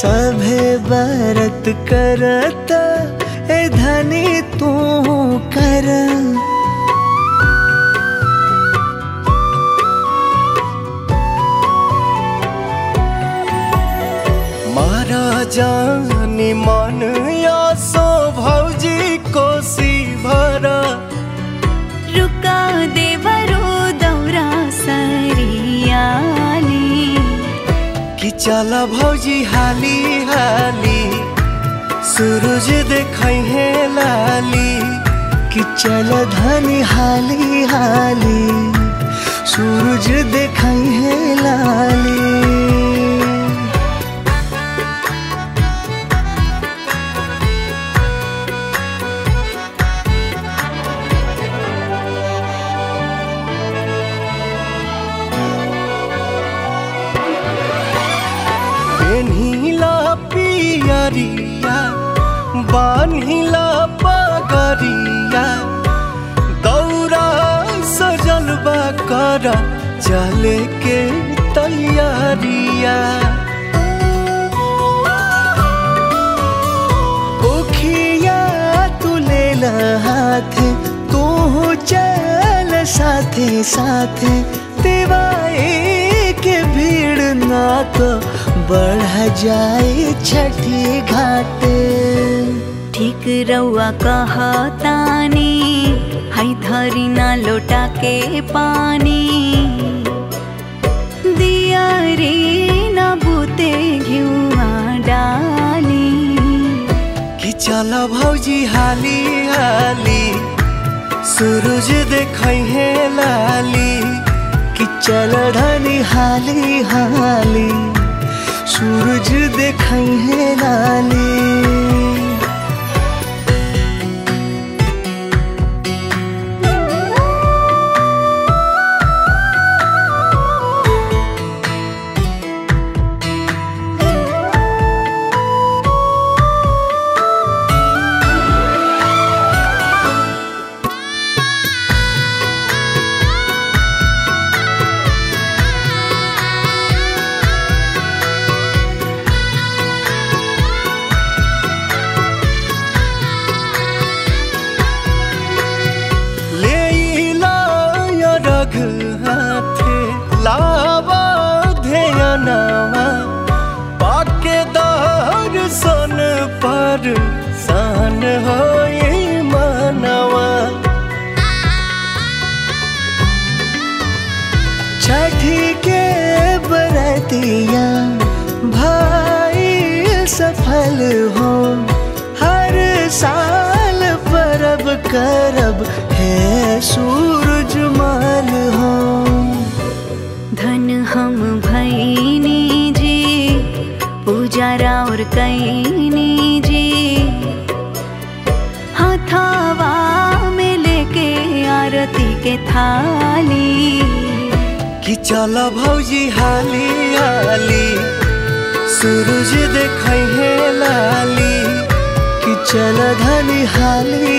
सभे बरत करत ए धनी तू कर मारा जानी मन या सो भौजी कोसी भरा रुका देवरो दौरा सरियाली कि चल भौजी हाली हाली सूरज देखै है लाली कि चल धनी हाली हाली सूरज देखै है लाली पेन्हिला पियरिया बान्हिला पगरिया दौरा सजल बा कर चले के तैयारिया ओखिया तू ले हाथ तू चल साथे साथे दिवाई के भीड़ ना तो बढ़ जाए छठी घाटे ठीक रउआ कहतानी हाई धरी ना लोटा के पानी दिया रे ना बूते घिउआ डाली कि चल भौजी हाली हाली सूरज देखै है लाली कि चल धनी हाली हाली सूरज देखै है लाली लेइला या रघ हाथे लावा ध्यानवा पाके दर्शन पर सान होई मनवा छठी के बरतिया भाई सफल हो हर साल परब करब है सूरज माल हो धन हम भैनी जी पूजा और कैनी जी हथावा में लेके आरती के थाली कि चल भौजी हाली हाली सूरज देखै है लाली कि चल धनी हाली